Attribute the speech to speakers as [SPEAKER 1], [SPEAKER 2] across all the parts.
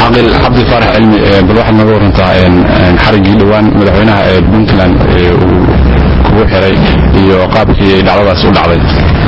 [SPEAKER 1] caaqil cabdi faarax cilmi bal waxaad naga warantaa xariggii dhowaan madaxweynaha ee puntland uu kugu xiray iyo qaabkii dhacdadaas u dhacday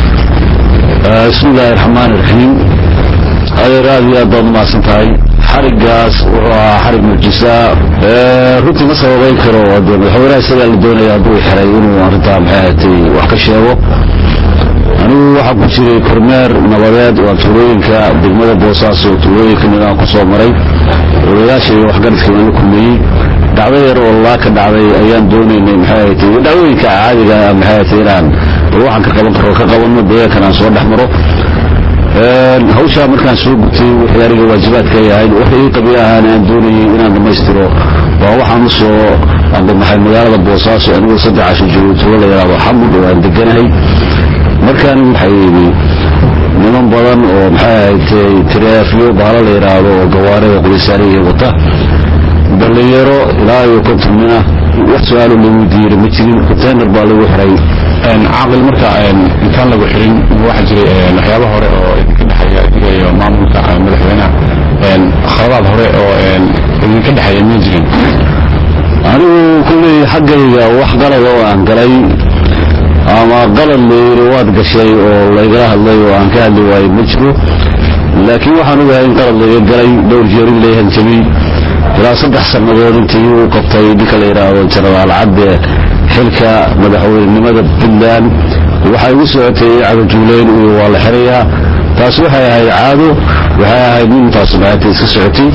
[SPEAKER 2] bismi illaahi raxmaan iraxiim adeer aad iyo aad baad umahadsan tahay xarigaas wuxuu ahaa xarig mucjisa runtii ma sababayn karo de madaxweynaha isagaa la doonaya hadduu xiray inuu arrintaa maxay ahatay wax ka sheego anigu waxaa ku jiray kormeer nabadeed waa tuulooyinka degmada boosaaso tuulooyinka midaan ku soo maray odayaasha iyo waxgaradkii waan la kulmeeyey dhacdo yar oo laa ka dhacday ayaan doonaynay maxay ahatay iyo dhacdooyinka caadiga maxay ahatay inaan bal waxaan ka qaban karo ka qabanno deegaankan aan soo dhex maro hawshaa markaan soo gutay wixii aniga waajibaadka yahayd wixii ii qabiil ahaan aan doonayay inaan dhammaystiro waa waxaan u soo ambabaxay magaalada boosaaso anigoo saddex casho joogo tuulo la yidhaahdo xamud oo aan deganahay markaan waxay yidhi niman badan oo maxay ahayd tireefyo bahalo la yidhaahdo oo gawaarida qulisaariya wata dhallinyaro ilaa iyo konton mina wax su-aalo lagu diira ma jirin containar baa lagu xiray
[SPEAKER 1] caaqil marka intaan lagu xirin waxaa jiray waxyaaba hore oo idinka dhexeeya idiga iyo maamulka madaxweynaha khaladaad hore oo idinka dhexeeya ma jirin
[SPEAKER 2] anigu kulley xaggayga wax qalad oo aan galay ama qalad layiri waad gashay oo laygala hadlay oo aan ka hadli waayo ma jiro laakiin waxaan ogahay in qalad layga galay dhowr jeer in layhan jabay ilaa saddex sannadood intii uu qabtay ninka la yidhaahdo jenaraal cadde xilka madaxweynenimada puntland waxay ugu socotay cagajuuleyn iyo waa la xirayaa taas waxay ahayd caado waxay ahayd nin taas maata iska socotay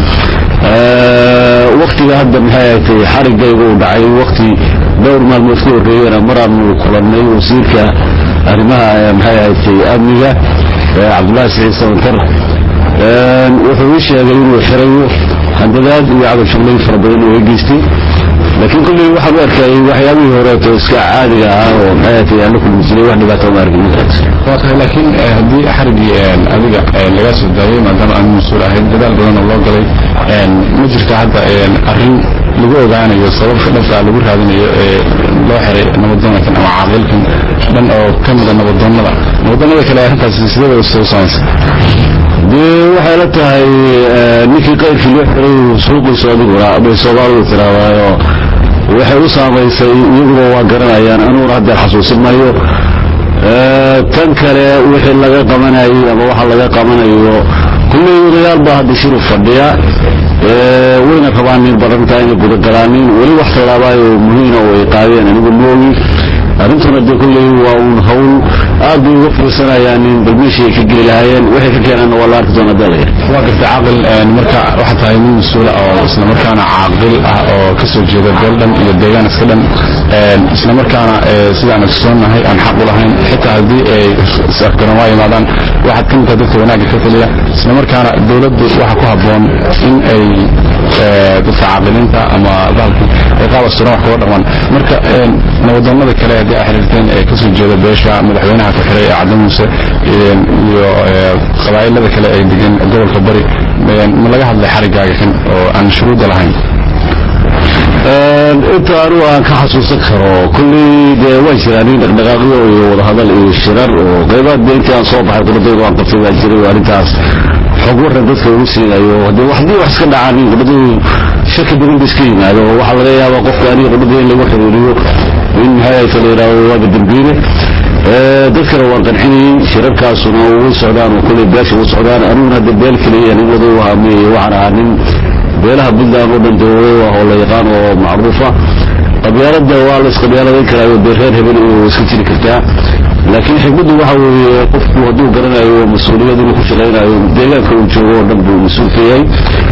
[SPEAKER 2] waktiga hadda maxay ahatay xarigayga uu dhacay wakti dhowr maalmood ka horreeyana maraanu kulannay wasiirka arrimaha maxay ahatay amniga cabdullaahi saciid sabantar wuxuu ii sheegay inuu xirayo handadaad iyo cagajugleyn fara badan oo geystay laakiin kulley waxaan u arkayay waxyaabihii horeeto iska caadiga ahaa oo maxay ahatay aan la kulmi jiray wax dhibaato ma arkin
[SPEAKER 1] waa tahay laakiin haddii xariggii adiga lagaa soo daayay maadaama aan mas-uul ahayd dadaal badan oo loo galay ma jirta hadda arrin lagu ogaanayo sababka dhabta lagu raadinayo ee loo xiray nabadoonkan ama caaqilkan dhan oo ka mida nabadoonnada nabadoonnada kale arrintaasi sidee u samaysa
[SPEAKER 2] dee waxay la tahay ninkii qayrkii loo xiray suuqiisu adiguna bay soomaalidu tiraadaayo waxay u saamaysay iyaguba waa garanayaan anuguna haddeer xasuusin maayo tan kale wixii laga qabanayay ama waxa laga qabanayo kulley odayaal baa hadda shiru fadhiya wayna rabaan nin badantaa inay gudagalaanin weli wax tallaabaayo muhiina oo ay qaadeen anigu moogi arrintuna dee kulley waa uun hawl aad bay uga fiirsanayaan in bal meeshii ay ka geli lahaayeen waxay ka keenaanna waa la arki doonaa dalaya
[SPEAKER 1] waa garta caaqil marka waxaa tahay nin mas-uula oo isla markaana caaqil ah oo ka soo jeeda beel dhan iyo deegaan iska dhan isla markaana sidaan ogsoonahay aan xaq u lahayn xitaa haddii ay is-afgaran waa yimaadaan waxaad ka mid tahay dadka wanaagga ka taliya isla markaana dowladdu waxa ku habboon in ay dadka caaqiliinta ama bahalkii ay qaab asturan wax kuga dhaqmaan marka nabadoonnada kale haddii ay xiriirteen ee kasoo jeeda beesha madaxweynaha ka xiray ee cadda muuse iyo qabaa'ilada kale ay degeen gobolka bari ma laga hadlay xariggaaga kan oo aan shuruudda lahayn
[SPEAKER 2] inta anugu aan ka xasuusan karo kulley dee way jiraan in dhaqdhaqaaqyo iyo wadahadal iyo shirar oo qaybaad dee intii aan soo baxay quladayda aan qabtay baa jiray oo arrintaas xog waran dadka ugu siinayo haddii haddii wax iska dhacaan in quladadu shaki badan ba iska yimaado oo waxaa laga yaabaa qofka aniga quladada in lagu xiriiriyo in maxay ahayta la yidhahdo waaba dembiile dadkana waan qancinayey shirarkaasuna way socdaan oo kulley beesha u socdaan aniguna hadda beel keliya nin waday wahaamiyey waxaan ahaa nin beelaha puntland oo dhan dawooy ah oo la yaqaan oo macruufa qabyaalada waa la isqabyaaladayn karaayo dee reer hebel iyo iska jiri kartaa laakiin xikmaddu waxa weeye qofku hadduu garanayo mas-uuliyad inuu ku shaqaynayo deegaanka uu joogo oo dhan buu mas-uul ka yahay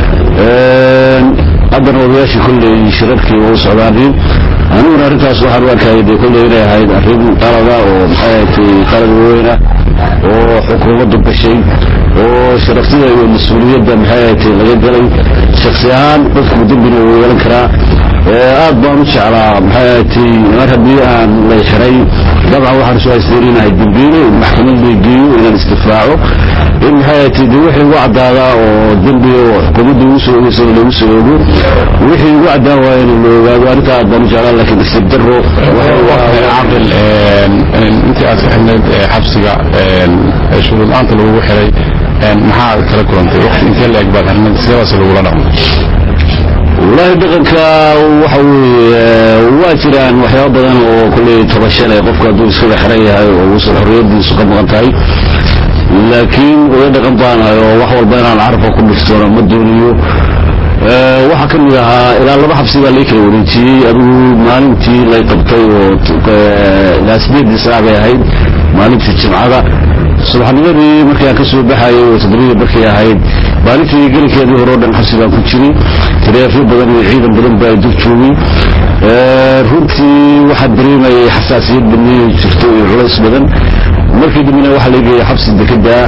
[SPEAKER 2] haddana odayaashii kolley shirarkii waa u socdaanin aniguna arrintaas waxaan u arkayay dee kolley inay ahayd arrin qalada oo maxay ahatay qalad weyna oo xukuumaddu gashay oo sharaftida iyo mas-uuliyadda maxay ahatay laga galay shaksi ahaan qofku dembina uu yeelan karaa aad baan u jeclaa maxay ahatay mar haddii aan lay xiray dabcan waxaan isu haysteen inahay dembiile in maxkamad lay geeyo inaan isdifaaco in maxay ahatay dee wixii ugu caddaadaa oo dembi oo xukuumadda ugu soo ogeysa lagu soo ogo wixii ugu caddaan waaya in la ogaado arrintaa aad baan u jeclaa laakiin nasiib darro
[SPEAKER 1] caaqil intii aad ka xidhnayd xabsiga shuruud la-aanta lagugu xiray maxaa kala kulantay waqti intee la eg baad xirnad sidaas lagula dhaqmo
[SPEAKER 2] wallaahi dhaqanka waxa weeye waa jiraan waxyaaba badan oo kulley tabashan ee qofka hadduu iskaga xiran yahay oo uusan xorriyadiisu ka maqan tahay laakiin oga dhaqan baanahay oo wax walba inaan carabka ku dhiftoona ma doonayo waxaa ka mid ahaa ilaa laba xabsi baa lai kala wareejiyey adigu maalintii lay qabtay oo ilaa sideedii saac bay ahayd maalintii jimcada subaxnimadii markii aan ka soo baxayay oo todobadii markay ahayd maalintii gelinkeedii hore o dhan xabsi baan ku jiray taleefyo badan iyo ciidan badan baa dul joogay runtii waxaa dareemayay xasaasiyad badnay jirto iyo culays badan markii dambena waxaa lageeyay xabsi dekedaa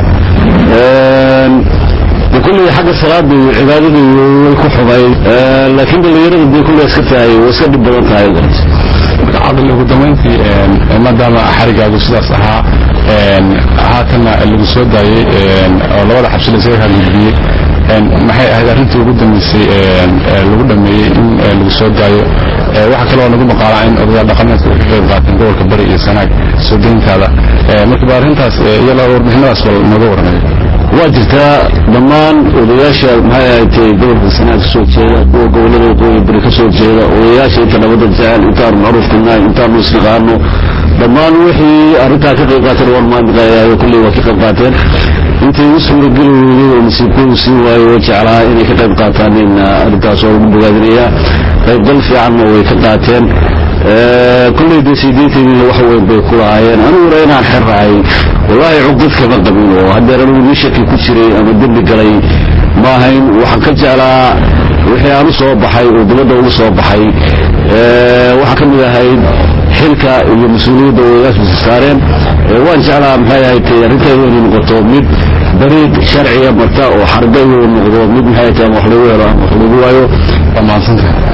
[SPEAKER 2] de kulley xagga salaada iyo cibaadada way ku xumay laakiin dhallinyarada dee kulley iska tahay way iska dhib badan tahay
[SPEAKER 1] marka cabdil ugu dambayntii maadaama xarigaagu sidaas ahaa haatanna lagu soo daayey oo labada xabsi laysaga hagudbiyey maxay ahayd arrintii ugu dambeysay lagu dhameeyey in lagu soo daayo waxaa kaloo nagu maqaalaa in odayaal dhaqameedka ay ka qayb qaateen gobolka bari iyo sanaag soo deyntaada marka ba arrintaas iyo warbixinadaas bal nooga warramay
[SPEAKER 2] waa jirtaa dhammaan odayaasha maxay ahaydee gobolka sanaag ka soo jeeda kuwa gobolada waqooyi bari ka soo jeeda odayaasha inta nabadda jecel intaanu macruufka nahay intaanu isnaqaano dhammaan wixii arrintaa ka qayb qaateen waan maanaqayayo kulley waa ka qayb qaateen intay u suurageli weeyey oo nasiibkoodu siin waayo oo jeclaa inay ka qayb qaataan in arrintaas waa lagu bogaadinayaa qaybgal fiicanna way ka qaateen kulley dee sideetaniina wax weyn bay ku lahaayeen aniguna inaan xerahay wallaahi cugdad kama qabin oo haddeer anigu nin shaki ku jiray ama dembi galay ma ahayn waxaan ka jeclaa wixii aan u soo baxay oo dibadda ugu soo baxay waxaa ka mid ahayd xilka iyo mas-uuliyadda odayaashiisa saareen waan jeclaa maxay ahayd arrinteedu inay noqoto mid dariiq sharciga marta oo xarga inuu noqdo mid maxay tahay ama wax lagu helo ama wax lagu waayo
[SPEAKER 1] waa mahadsantahay